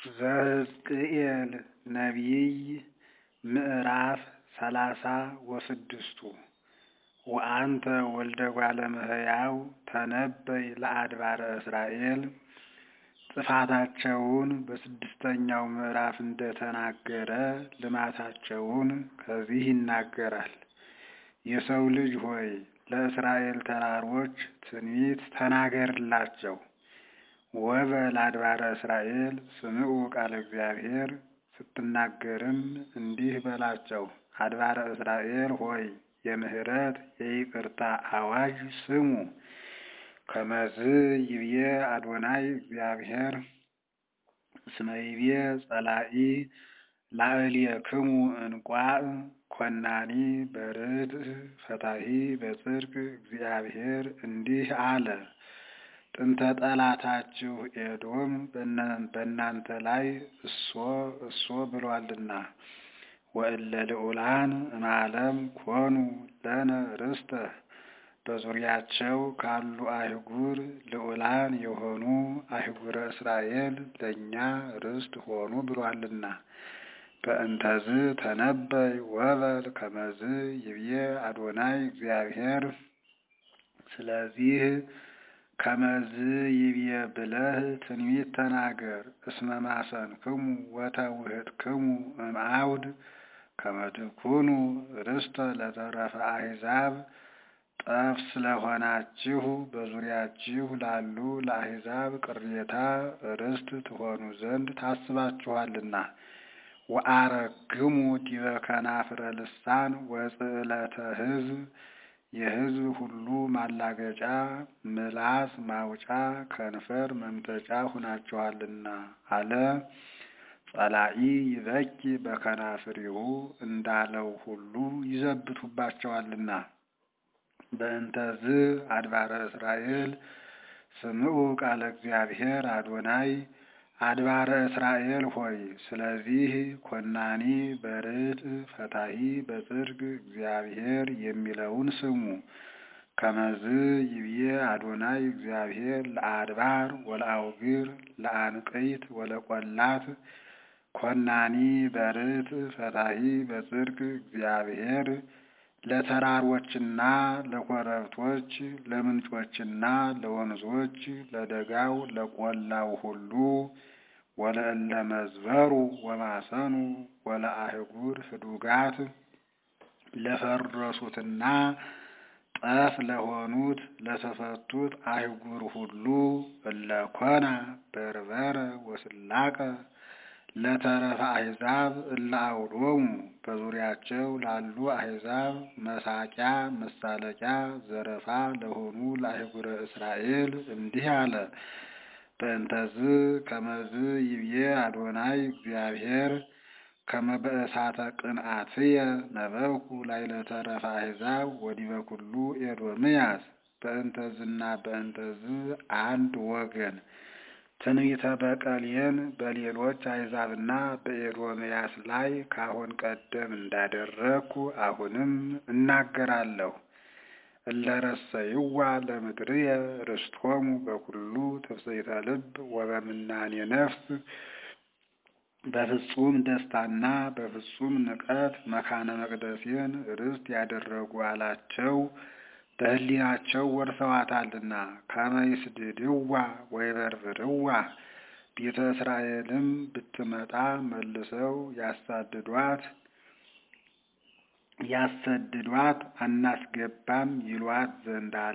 ዘሕዝቅኤል ነቢይ ምዕራፍ ሰላሳ ወስድስቱ ወአንተ ወልደ እጓለ እመሕያው ተነበይ ለአድባረ እስራኤል ጥፋታቸውን በስድስተኛው ምዕራፍ እንደተናገረ ልማታቸውን ከዚህ ይናገራል። የሰው ልጅ ሆይ ለእስራኤል ተራሮች ትንቢት ተናገርላቸው። ወበል አድባረ እስራኤል ስምዑ ቃለ እግዚአብሔር ስትናገርም እንዲህ በላቸው። አድባረ እስራኤል ሆይ የምህረት የይቅርታ አዋጅ ስሙ። ከመዝ ይብዬ አዶናይ እግዚአብሔር እስመ ይብዬ ጸላኢ ላዕሌክሙ እንቋዕ ኮናኒ በርድእ ፈታሒ በጽድቅ እግዚአብሔር እንዲህ አለ። ጥንተ ጠላታችሁ ኤዶም በእናንተ ላይ እሶ እሶ ብሏልና ወእለ ልዑላን እምዓለም ኮኑ ለነ ርስተ በዙሪያቸው ካሉ አህጉር ልዑላን የሆኑ አህጉረ እስራኤል ለእኛ ርስት ሆኑ ብሏልና። በእንተዝ ተነበይ ወበል ከመዝ ይብዬ አዶናይ እግዚአብሔር ስለዚህ ከመዝ ይብዬ ብለህ ትንቢት ተናገር። እስመ ማሰንክሙ ወተውህጥክሙ እምአውድ ከመ ትኩኑ ርስተ ለተረፈ አሕዛብ ጠፍ ስለሆናችሁ በዙሪያችሁ ላሉ ለአሕዛብ ቅሬታ ርስት ትሆኑ ዘንድ ታስባችኋልና። ወአረግሙ ዲበ ከናፍረ ልሳን ወጽዕለተ ሕዝብ የሕዝብ ሁሉ ማላገጫ ምላስ ማውጫ ከንፈር መምጠጫ ሁናችኋልና አለ። ጸላኢ ይበኪ በከናፍሪሁ እንዳለው ሁሉ ይዘብቱባቸዋልና። በእንተዝ አድባረ እስራኤል ስምዑ ቃለ እግዚአብሔር አዶናይ አድባረ እስራኤል ሆይ ስለዚህ ኮናኒ በርድእ ፈታሒ በጽድቅ እግዚአብሔር የሚለውን ስሙ። ከመዝ ይብዬ አዶናይ እግዚአብሔር ለአድባር ወለአውግር ለአንቅይት ወለቈላት ኮናኒ በርድእ ፈታሒ በጽድቅ እግዚአብሔር ለተራሮችና ለኮረብቶች ለምንጮችና ለወንዞች ለደጋው ለቈላው ሁሉ ወለእለ መዝበሩ ወማሰኑ ወለአህጉር ህዱጋት ለፈረሱትና ጠፍ ለሆኑት ለተፈቱት አህጉር ሁሉ እለኮና በርበረ ወስላቀ ለተረፈ አሕዛብ እለ አውዶሙ በዙሪያቸው ላሉ አሕዛብ መሳቂያ መሳለቂያ ዘረፋ ለሆኑ ለአህጉረ እስራኤል እንዲህ አለ። በእንተዝ ከመዝ ይብዬ አዶናይ እግዚአብሔር ከመ በእሳተ ቅንአትየ ነበብኩ ላዕለ ተረፈ አሕዛብ ወዲበ ኩሉ ኤዶምያስ በእንተዝና በእንተዝ አንድ ወገን ትንቢተ በቀሌን በሌሎች አሕዛብና በኤዶምያስ ላይ ካሁን ቀደም እንዳደረግኩ አሁንም እናገራለሁ። እለረሰይዋ ለምድርየ ርስቶሙ በኩሉ ትፍሥሕተ ልብ ወበምናኔ ነፍስ በፍጹም ደስታና በፍጹም ንቀት መካነ መቅደሴን ርስት ያደረጉ አላቸው። በሕሊናቸው ወርሰዋታልና ከመ ይስድድዋ ወይበርብርዋ ቤተ እስራኤልም ብትመጣ መልሰው ያሳድዷት ያሰድዷት አናስገባም ይሏት ዘንድ አለ።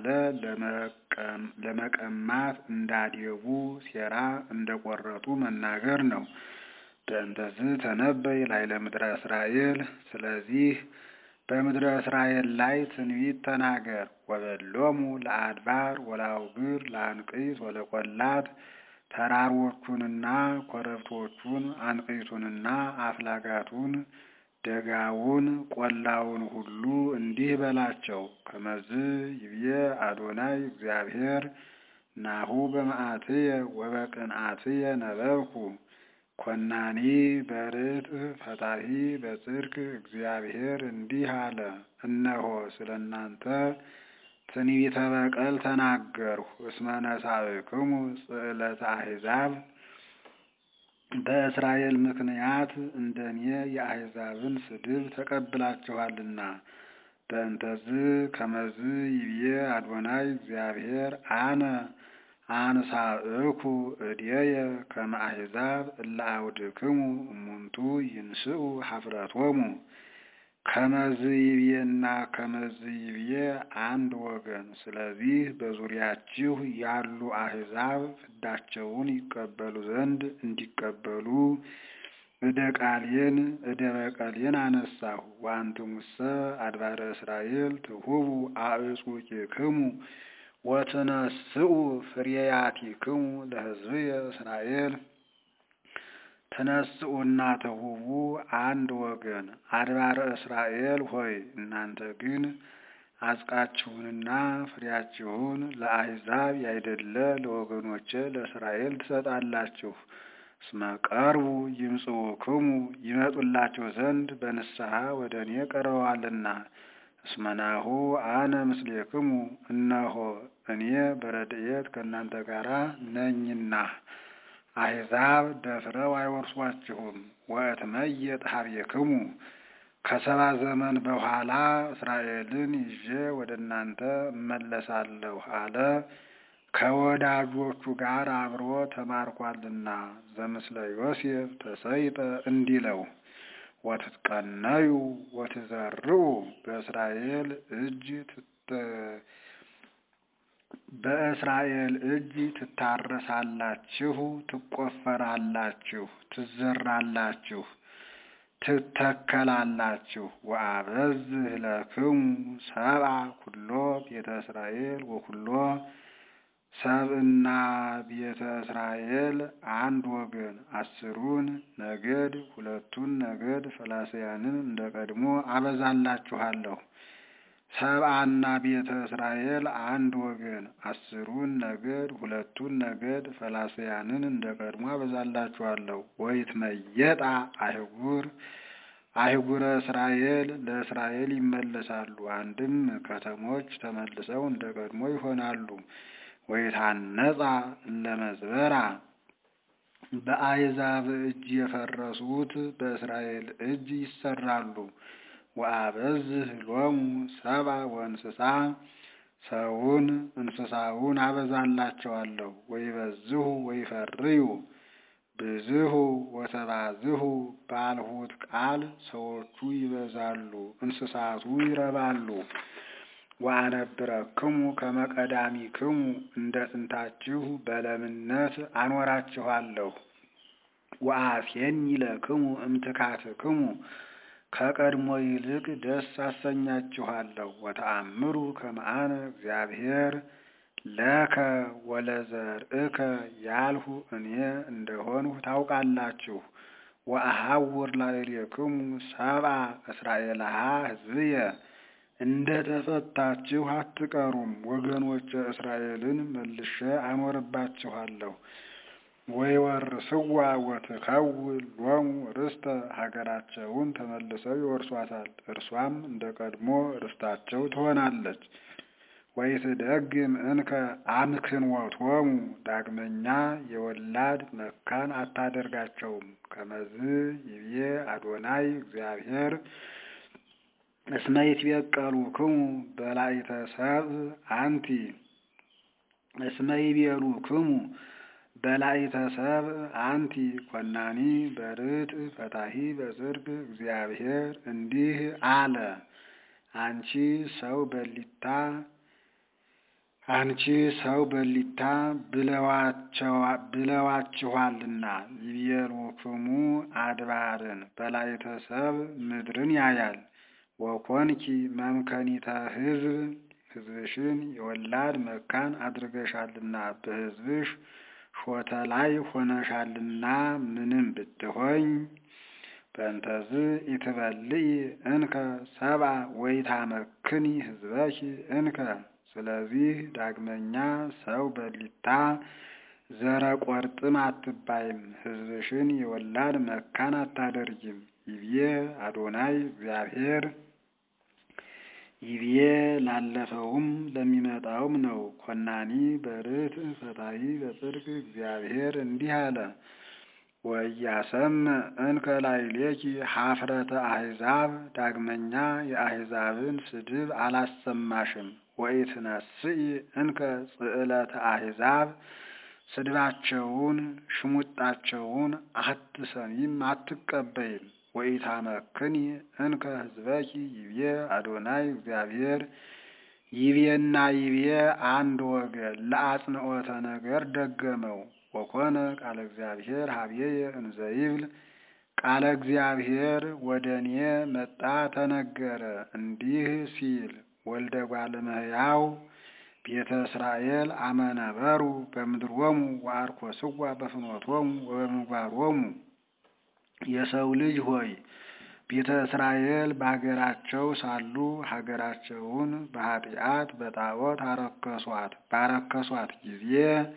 ለመቀማት እንዳዴቡ ሴራ እንደቆረጡ መናገር ነው። በእንተዝ ተነበይ ላዕለ ምድረ እስራኤል ስለዚህ በምድረ እስራኤል ላይ ትንቢት ተናገር። ወበሎሙ ለአድባር ወለአውግር ለአንቅይት ወለቈላት ተራሮቹንና ኮረብቶቹን አንቅይቱንና አፍላጋቱን ደጋውን ቆላውን ሁሉ እንዲህ በላቸው። ከመዝ ይብዬ አዶናይ እግዚአብሔር ናሁ በመዓትየ ወበቅንዓትየ ነበብኩ ኮናኒ በርድእ ፈታሒ በጽድቅ እግዚአብሔር እንዲህ አለ። እነሆ ስለ እናንተ ትንቢተ በቀል ተናገርሁ። እስመ ነሣእክሙ ጽዕለተ አሕዛብ በእስራኤል ምክንያት እንደኔ የአሕዛብን ስድብ ተቀብላችኋልና። በእንተዝ ከመዝ ይብዬ አዶናይ እግዚአብሔር አነ አንሳእኩ እድየ ከመ አሕዛብ እለ አውድክሙ እሙንቱ ይንስኡ ኀፍረቶሙ። ከመዝ ይብዬና ከመዝ ይብዬ አንድ ወገን። ስለዚህ በዙሪያችሁ ያሉ አሕዛብ ፍዳቸውን ይቀበሉ ዘንድ እንዲቀበሉ እደ ቃሌን እደ በቀሌን አነሳሁ። ወአንትሙሰ አድባረ እስራኤል ትሁቡ አዕጹቂክሙ ወትነስኡ ፍሬያቲክሙ ለሕዝብየ እስራኤል። ትነስኡና ትሁቡ አንድ ወገን። አድባረ እስራኤል ሆይ እናንተ ግን አጽቃችሁንና ፍሬያችሁን ለአሕዛብ ያይደለ ለወገኖቼ ለእስራኤል ትሰጣላችሁ። እስመ ቀርቡ ይምጽኡክሙ ይመጡላችሁ ዘንድ በንስሐ ወደ እኔ ቀርበዋልና። እስመ ናሁ አነ ምስሌክሙ እነሆ እኔ በረድኤት ከእናንተ ጋር ነኝና። አሕዛብ ደፍረው አይወርሷችሁም። ወእትመየጥ ኀቤክሙ ከሰባ ዘመን በኋላ እስራኤልን ይዤ ወደ እናንተ እመለሳለሁ አለ። ከወዳጆቹ ጋር አብሮ ተማርኳልና። ዘምስለ ዮሴፍ ተሰይጠ እንዲለው ወትትቀነዩ ወትዘርኡ በእስራኤል እጅ በእስራኤል እጅ ትታረሳላችሁ፣ ትቆፈራላችሁ፣ ትዘራላችሁ፣ ትተከላላችሁ። ወአበዝህ ለክሙ ሰብአ ኩሎ ቤተ እስራኤል ወኩሎ ሰብእና ቤተ እስራኤል አንድ ወገን አስሩን ነገድ ሁለቱን ነገድ ፈላስያንን እንደ ቀድሞ አበዛላችኋለሁ። ሰብአና ቤተ እስራኤል አንድ ወገን አስሩን ነገድ ሁለቱን ነገድ ፈላስያንን እንደ ቀድሞ አበዛላችኋለሁ። ወይትመየጣ አህጉር አህጉረ እስራኤል ለእስራኤል ይመለሳሉ። አንድም ከተሞች ተመልሰው እንደ ቀድሞ ይሆናሉ። ወይታነጻ ለመዝበራ በአሕዛብ እጅ የፈረሱት በእስራኤል እጅ ይሰራሉ። ወአበዝህ ሎሙ ሰብአ ወእንስሳ ሰውን እንስሳውን አበዛላቸዋለሁ። ወይበዝሁ ወይፈርዩ ብዝሁ ወተባዝሁ ባልሁት ቃል ሰዎቹ ይበዛሉ፣ እንስሳቱ ይረባሉ። ወአነብረክሙ ከመ ቀዳሚክሙ እንደ ጥንታችሁ በለምነት አኖራችኋለሁ። ወአሴኒ ለክሙ እምትካትክሙ ከቀድሞ ይልቅ ደስ አሰኛችኋለሁ። ወተአምሩ ከመ አነ እግዚአብሔር ለከ ወለዘርእከ ያልሁ እኔ እንደሆንሁ ታውቃላችሁ። ወአሐውር ላዕሌክሙ ሰብአ እስራኤልሃ ሕዝብየ እንደ ተፈታችሁ አትቀሩም። ወገኖች እስራኤልን መልሼ አኖርባችኋለሁ። ወይወርስዋ ወትከውን ሎሙ ርስተ ሀገራቸውን ተመልሰው ይወርሷታል። እርሷም እንደ ቀድሞ ርስታቸው ትሆናለች። ወይትደግም እንከ አምክንወቶሙ ዳግመኛ የወላድ መካን አታደርጋቸውም። ከመዝ ይብዬ አዶናይ እግዚአብሔር እስመ ይትበቀሉክሙ በላዕተ ሰብእ አንቲ እስመ ይቤሉክሙ በላዕተ ሰብእ አንቲ ኮናኒ በርትዕ ፈታሒ በጽድቅ እግዚአብሔር እንዲህ አለ። አንቺ ሰው በሊታ አንቺ ሰው በሊታ ብለዋችኋልና ይቤሉክሙ አድባርን በላዕተ ሰብእ ምድርን ያያል። ወኮንኪ መምከኒተ ሕዝብ ሕዝብሽን የወላድ መካን አድርገሻልና በሕዝብሽ ሾተ ላይ ሆነሻልና ምንም ብትሆኝ በእንተዝ ኢትበልኢ እንከ ሰብአ ወይታመክኒ ሕዝበኪ እንከ። ስለዚህ ዳግመኛ ሰው በሊታ ዘረ ቆርጥም አትባይም፣ ሕዝብሽን የወላድ መካን አታደርጊም። ይብዬ አዶናይ እግዚአብሔር ይብዬ ላለፈውም ለሚመጣውም ነው። ኮናኒ በርትዕ ፈታሒ በጽድቅ እግዚአብሔር እንዲህ አለ። ወኢያሰምዕ እንከ ላዕሌኪ ኀፍረተ አሕዛብ ዳግመኛ የአሕዛብን ስድብ አላሰማሽም። ወኢትነስኢ እንከ ጽዕለተ አሕዛብ ስድባቸውን ሽሙጣቸውን አትሰሚም አትቀበይም። ወኢታመክኒ እንከ ሕዝበኪ ይቤ አዶናይ እግዚአብሔር ይቤና ይቤ አንድ ወገን ለአጽንዖተ ነገር ደገመው። ወኮነ ቃለ እግዚአብሔር ሀቤየ እንዘ ይብል ቃለ እግዚአብሔር ወደ እኔ መጣ ተነገረ እንዲህ ሲል ወልደ እጓለ እመሕያው ቤተ እስራኤል አመነበሩ በምድሮሙ ወአርኮስዋ በፍኖቶሙ ወበምግባሮሙ የሰው ልጅ ሆይ ቤተ እስራኤል በሀገራቸው ሳሉ ሀገራቸውን በኃጢአት በጣዖት አረከሷት። ባረከሷት ጊዜ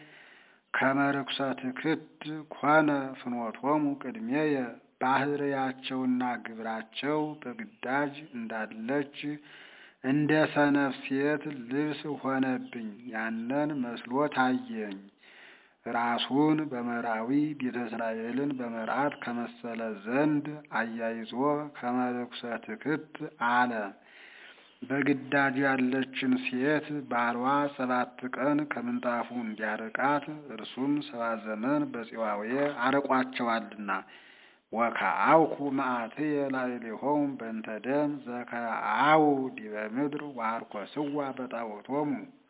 ከመርኩሰትክት ኮነ ፍኖቶሙ ቅድሜየ ባህርያቸውና ግብራቸው በግዳጅ እንዳለች እንደ ሰነፍ ሴት ልብስ ሆነብኝ። ያንን መስሎ ታየኝ። ራሱን በመራዊ ቤተ እስራኤልን በመርዓት ከመሰለ ዘንድ አያይዞ ከመርኩሰትክት አለ። በግዳጅ ያለችን ሴት ባሏ ሰባት ቀን ከምንጣፉ እንዲያርቃት እርሱም ሰባት ዘመን በጽዋዌ አርቋቸዋልና። ወከአውኩ መዓትየ ላዕሌሆሙ በእንተ ደም ዘከአው ዲበ ምድር ወአርኮስዋ በጣዖቶሙ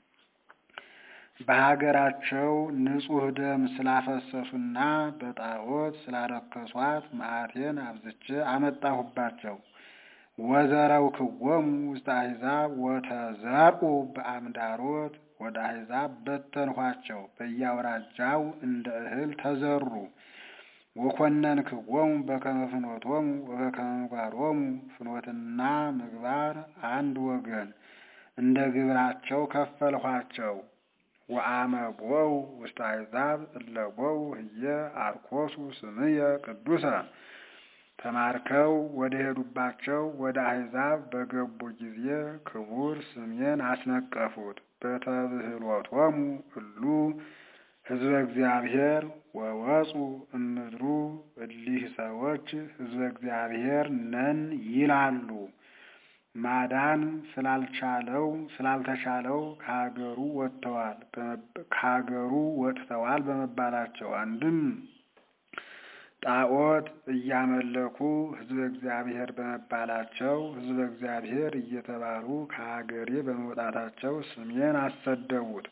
በሀገራቸው ንጹሕ ደም ስላፈሰሱና በጣዖት ስላረከሷት መዓቴን አብዝቼ አመጣሁባቸው። ወዘረውክዎሙ ውስተ አሕዛብ ወተዘርኡ በአምዳሮት ወደ አሕዛብ በተንኋቸው፣ በየአውራጃው እንደ እህል ተዘሩ። ወኮነንክዎሙ በከመ ፍኖቶሙ ወበከመ ምግባሮሙ ፍኖትና ምግባር አንድ ወገን እንደ ግብራቸው ከፈልኋቸው። ወአመ ቦው ውስተ አሕዛብ እለ ቦው ህየ አርኮሱ ስምየ ቅዱሰ ተማርከው ወደ ሄዱባቸው ወደ አሕዛብ በገቡ ጊዜ ክቡር ስሜን አስነቀፉት። በተብህሎቶሙ እሉ ሕዝበ እግዚአብሔር ወወፁ እምድሩ እሊህ ሰዎች ሕዝበ እግዚአብሔር ነን ይላሉ። ማዳን ስላልቻለው ስላልተቻለው ከሀገሩ ወጥተዋል ከሀገሩ ወጥተዋል በመባላቸው አንድም ጣዖት እያመለኩ ሕዝበ እግዚአብሔር በመባላቸው ሕዝበ እግዚአብሔር እየተባሉ ከሀገሬ በመውጣታቸው ስሜን አሰደቡት።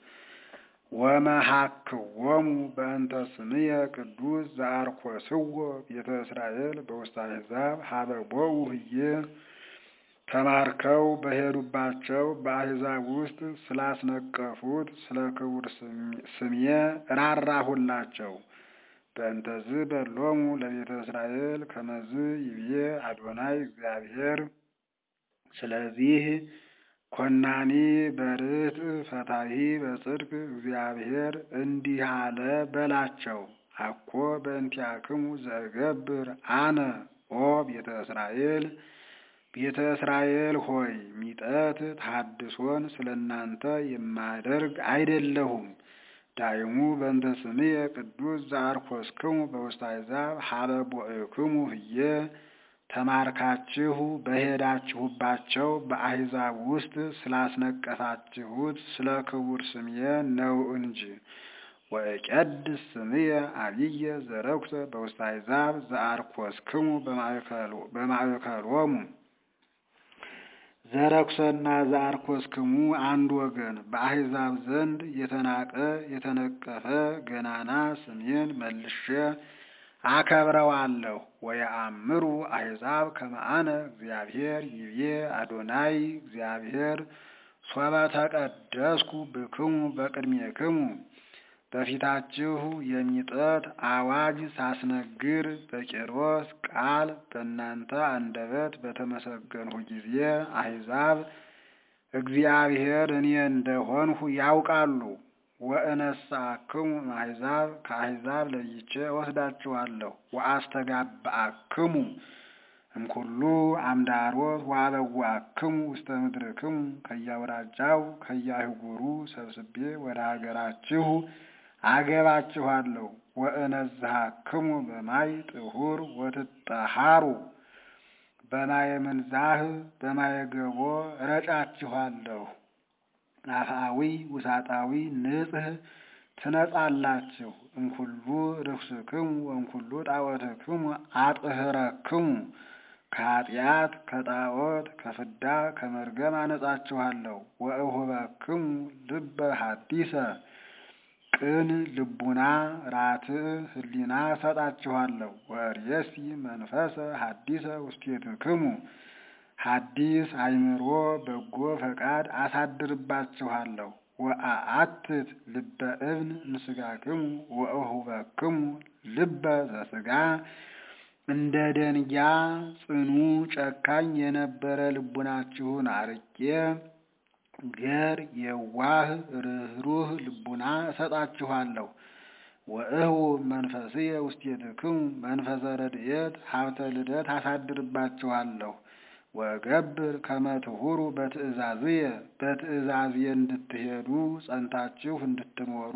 ወመሃክዎሙ በእንተ ስምየ ቅዱስ ዘአርኮስዎ ቤተ እስራኤል በውስተ አሕዛብ ሀበ ቦኡ ህዬ ተማርከው በሄዱባቸው በአሕዛብ ውስጥ ስላስነቀፉት ስለ ክቡር ስሜ ራራሁላቸው። በእንተዝ በሎሙ ለቤተ እስራኤል ከመዝ ይብዬ አዶናይ እግዚአብሔር። ስለዚህ ኮናኒ በርት ፈታሂ በጽድቅ እግዚአብሔር እንዲህ አለ በላቸው። አኮ በእንቲአክሙ ዘእገብር አነ ኦ ቤተ እስራኤል ቤተ እስራኤል ሆይ ሚጠት ታድሶን ስለ እናንተ የማደርግ አይደለሁም። ዳይሙ በእንተ ስምየ ቅዱስ ዘአርኮስክሙ በውስተ አሕዛብ ሀበ ቦእክሙ ህየ ተማርካችሁ በሄዳችሁባቸው በአሕዛብ ውስጥ ስላስነቀፋችሁት ስለ ክቡር ስምየ ነው እንጂ። ወእቄድስ ስምየ አብየ ዘረኩሰ በውስተ አሕዛብ ዘአርኮስክሙ በማእከሎሙ ዘረኩሰና ዘአርኮስክሙ አንድ ወገን በአሕዛብ ዘንድ የተናቀ የተነቀፈ ገናና ስሜን መልሼ አከብረዋለሁ። ወየአምሩ አሕዛብ ከመ አነ እግዚአብሔር ይቤ አዶናይ እግዚአብሔር ሶበ ተቀደስኩ ብክሙ በቅድሜክሙ በፊታችሁ የሚጠት አዋጅ ሳስነግር በቄሮስ ቃል በእናንተ አንደበት በተመሰገንሁ ጊዜ አሕዛብ እግዚአብሔር እኔ እንደሆንሁ ያውቃሉ። ወእነሳክሙ አሕዛብ ከአሕዛብ ለይቼ እወስዳችኋለሁ። ወአስተጋብአክሙ እምኩሉ አምዳሮት ወአበዋክሙ ውስተ ምድርክሙ ከያውራጃው ከያህጉሩ ሰብስቤ ወደ ሀገራችሁ አገባችኋለሁ። ወእነዝሃክሙ በማይ ጥሁር ወትጠሃሩ በማየ ምንዛህ በማየ ገቦ ረጫችኋለሁ። አፍአዊ ውሳጣዊ ንጽህ ትነጻላችሁ። እምኩሉ ርኩስክሙ ወእምኩሉ ጣዖትክሙ አጥህረክሙ ከኃጢአት ከጣዖት ከፍዳ ከመርገም አነጻችኋለሁ። ወእሁበክሙ ልበ ሐዲሰ ቅን ልቡና ራትዕ ህሊና ሰጣችኋለሁ። ወርእየሲ መንፈሰ ሐዲሰ ውስቴትክሙ ሐዲስ አእምሮ በጎ ፈቃድ አሳድርባችኋለሁ። ወአአትት ልበ እብን እምሥጋክሙ ወእሁበክሙ ልበ ዘሥጋ እንደ ደንጊያ ጽኑ ጨካኝ የነበረ ልቡናችሁን አርቄ ገር የዋህ ርኅሩህ ልቡና እሰጣችኋለሁ። ወእሁ መንፈስየ ውስቴትክሙ መንፈሰ ረድኤት ሀብተ ልደት አሳድርባችኋለሁ። ወገብር ከመ ትሁሩ በትእዛዝየ በትእዛዝየ እንድትሄዱ ጸንታችሁ እንድትኖሩ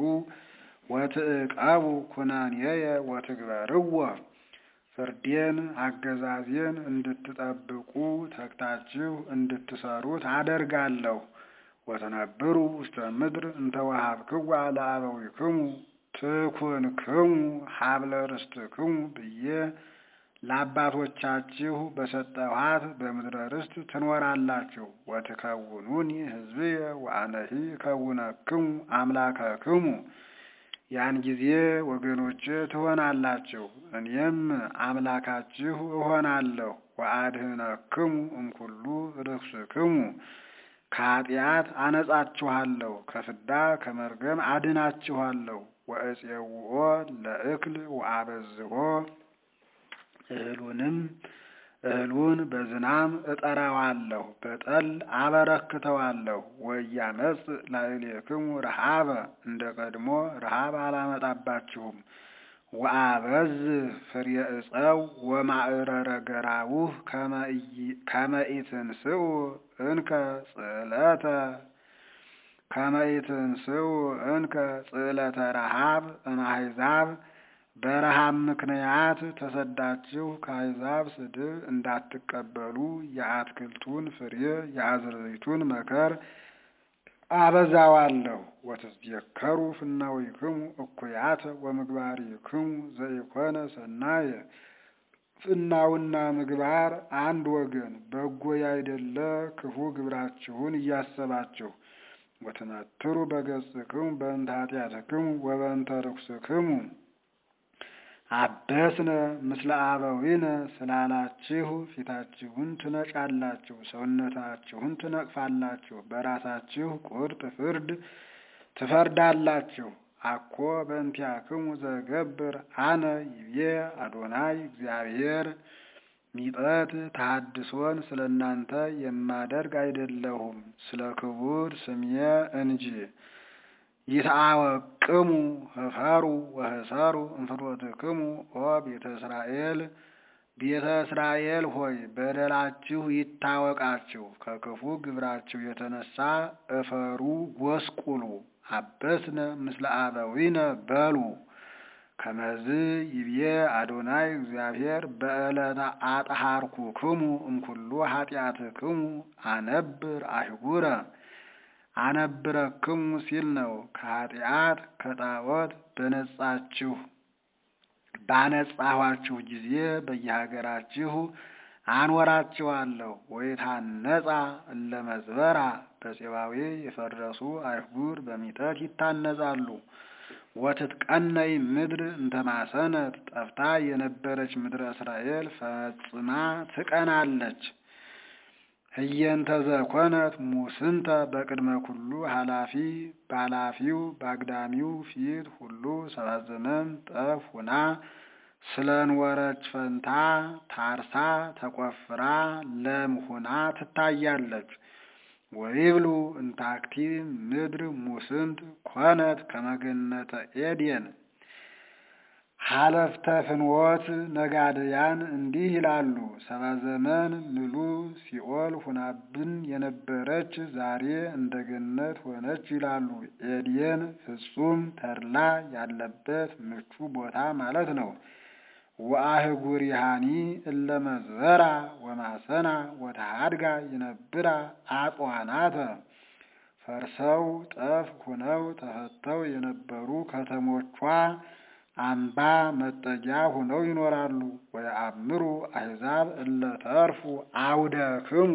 ወትዕቀቡ ኩነኔየ ወትግበርዎ ፍርዴን አገዛዜን እንድትጠብቁ ተግታችሁ እንድትሰሩት አደርጋለሁ። ወትነብሩ ውስተ ምድር እንተ ወሀብክዋ ለአበዊክሙ ትኩንክሙ ሀብለ ርስትክሙ ብዬ ለአባቶቻችሁ በሰጠኋት በምድረ ርስት ትኖራላችሁ። ወትከውኑኒ ሕዝብየ ወአነሂ እከውነክሙ አምላከክሙ ያን ጊዜ ወገኖቼ ትሆናላችሁ፣ እኔም አምላካችሁ እሆናለሁ። ወአድህነክሙ እምኩሉ ርኩስክሙ ከኃጢአት አነጻችኋለሁ፣ ከፍዳ ከመርገም አድናችኋለሁ። ወእፄውኦ ለእክል ወአበዝሖ እህሉንም እህሉን በዝናም እጠራዋለሁ፣ በጠል አበረክተዋለሁ። ወኢያመጽእ ላዕሌክሙ ረሃበ እንደ ቀድሞ ረሃብ አላመጣባችሁም። ወአበዝሕ ፍሬ ዕፀው ወማዕረረ ገራውህ ከመ ኢትንስኡ እንከ ጽዕለተ ከመ ኢትንስኡ እንከ ጽዕለተ ረሃብ እምአሕዛብ በረሃብ ምክንያት ተሰዳችሁ ከአሕዛብ ስድብ እንዳትቀበሉ የአትክልቱን ፍሬ የአዝርዕቱን መከር አበዛዋለሁ። ወትዝየከሩ ፍናዊክሙ እኩያተ ወምግባሪክሙ ዘኢኮነ ሰናየ ፍናውና ምግባር አንድ ወገን በጎ ያይደለ ክፉ ግብራችሁን እያሰባችሁ ወትመትሩ በገጽክሙ በእንተ ኃጢአትክሙ ወበእንተ ርኩስክሙ አበስነ ምስለ አበዊነ ስላላችሁ ፊታችሁን ትነጫላችሁ፣ ሰውነታችሁን ትነቅፋላችሁ፣ በራሳችሁ ቁርጥ ፍርድ ትፈርዳላችሁ። አኮ በእንቲአክሙ ዘገብር አነ ይቤ አዶናይ እግዚአብሔር ሚጠት ተሐድሶን ስለ እናንተ የማደርግ አይደለሁም ስለ ክቡር ስምየ እንጂ። ይትአወቅሙ ህፈሩ ወህሰሩ እንፍኖትክሙ ኦ ቤተ እስራኤል ቤተ እስራኤል ሆይ በደላችሁ ይታወቃችሁ፣ ከክፉ ግብራችሁ የተነሳ እፈሩ ጎስቁሉ። አበስነ ምስለ አበዊነ በሉ ከመዝ ይብዬ አዶናይ እግዚአብሔር በዕለተ አጥሃርኩክሙ እምኩሉ ኃጢአትክሙ አነብር አህጉረ አነብረክሙ ሲል ነው። ከኃጢአት ከጣዖት በነጻችሁ ባነጻኋችሁ ጊዜ በየሀገራችሁ አኖራችኋለሁ። ወይታነጻ እለ መዝበራ በፄባዌ የፈረሱ አይሁር በሚጠት ይታነጻሉ። ወትትቀነይ ምድር እንተማሰነት ጠፍታ የነበረች ምድረ እስራኤል ፈጽማ ትቀናለች። ህየንተ ዘኮነት ሙስንተ በቅድመ ኩሉ ኃላፊ በኃላፊው በአግዳሚው ፊት ሁሉ ሰባት ዘመን ጠፍ ሁና ስለንወረች ፈንታ ታርሳ ተቆፍራ ለም ሁና ትታያለች። ወይብሉ እንታክቲ ምድር ሙስንት ኮነት ከመገነተ ኤድየን ሀለፍተ ፍንወት ነጋድያን እንዲህ ይላሉ። ሰባ ዘመን ምሉ ሲኦል ሁናብን የነበረች ዛሬ እንደ ገነት ሆነች ይላሉ። ኤድየን ፍጹም ተድላ ያለበት ምቹ ቦታ ማለት ነው። ወአህጉሪሃኒ እለ መዝበራ ወማሰና ወተሃድጋ ይነብራ አጽዋናተ ፈርሰው ጠፍ ሁነው ተፈተው የነበሩ ከተሞቿ አምባ መጠጊያ ሆነው ይኖራሉ። ወየአምሩ አሕዛብ እለ ተርፉ አውደክሙ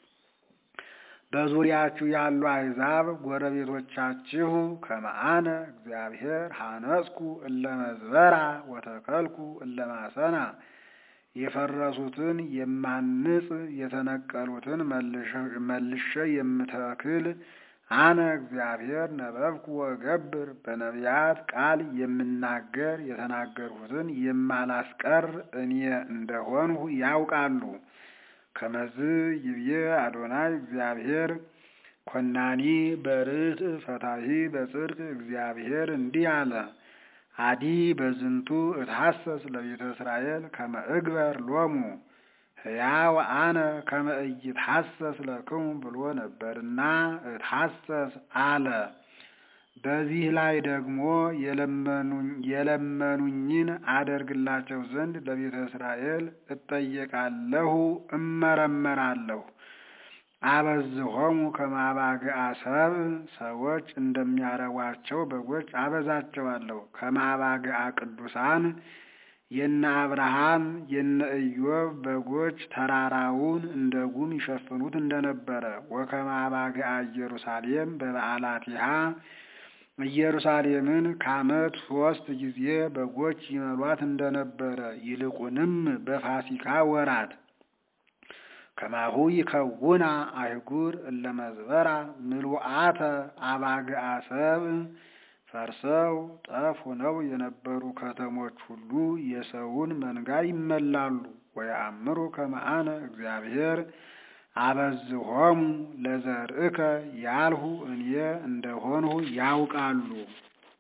በዙሪያችሁ ያሉ አሕዛብ ጎረቤቶቻችሁ ከመአነ እግዚአብሔር ሐነጽኩ እለ መዝበራ ወተከልኩ እለ ማሰና የፈረሱትን የማንጽ የተነቀሉትን መልሼ የምተክል አነ እግዚአብሔር ነበብኩ ወገብር በነቢያት ቃል የምናገር የተናገርሁትን የማላስቀር እኔ እንደሆንሁ ያውቃሉ። ከመዝ ይብዬ አዶናይ እግዚአብሔር ኮናኒ በርት ፈታሂ በጽድቅ እግዚአብሔር እንዲህ አለ። አዲ በዝንቱ እትሐሰስ ለቤተ እስራኤል ከመ እግበር ሎሙ ሕያው አነ ከመ ኢይትሐሰስ ለክሙ ብሎ ነበርና እትሐሰስ አለ። በዚህ ላይ ደግሞ የለመኑኝን አደርግላቸው ዘንድ ለቤተ እስራኤል እጠየቃለሁ፣ እመረመራለሁ። አበዝሆሙ ከማባግአ ሰብእ ሰዎች እንደሚያረቧቸው በጎች አበዛቸዋለሁ። ከማባግአ ቅዱሳን የነ አብርሃም የነ ኢዮብ በጎች ተራራውን እንደ ጉም ይሸፍኑት እንደነበረ ወከማባግአ ኢየሩሳሌም በበዓላቲሃ ኢየሩሳሌምን ከዓመት ሶስት ጊዜ በጎች ይመሏት እንደነበረ ይልቁንም በፋሲካ ወራት ከማሁ ይከውና አይጉር እለ መዝበራ ምሉአተ አባግአ ሰብእ ፈርሰው ጠፍ ሆነው የነበሩ ከተሞች ሁሉ የሰውን መንጋ ይመላሉ። ወየአምሩ ከመአነ እግዚአብሔር አበዝሆሙ ለዘርእከ ያልሁ እኔ እንደሆንሁ ያውቃሉ።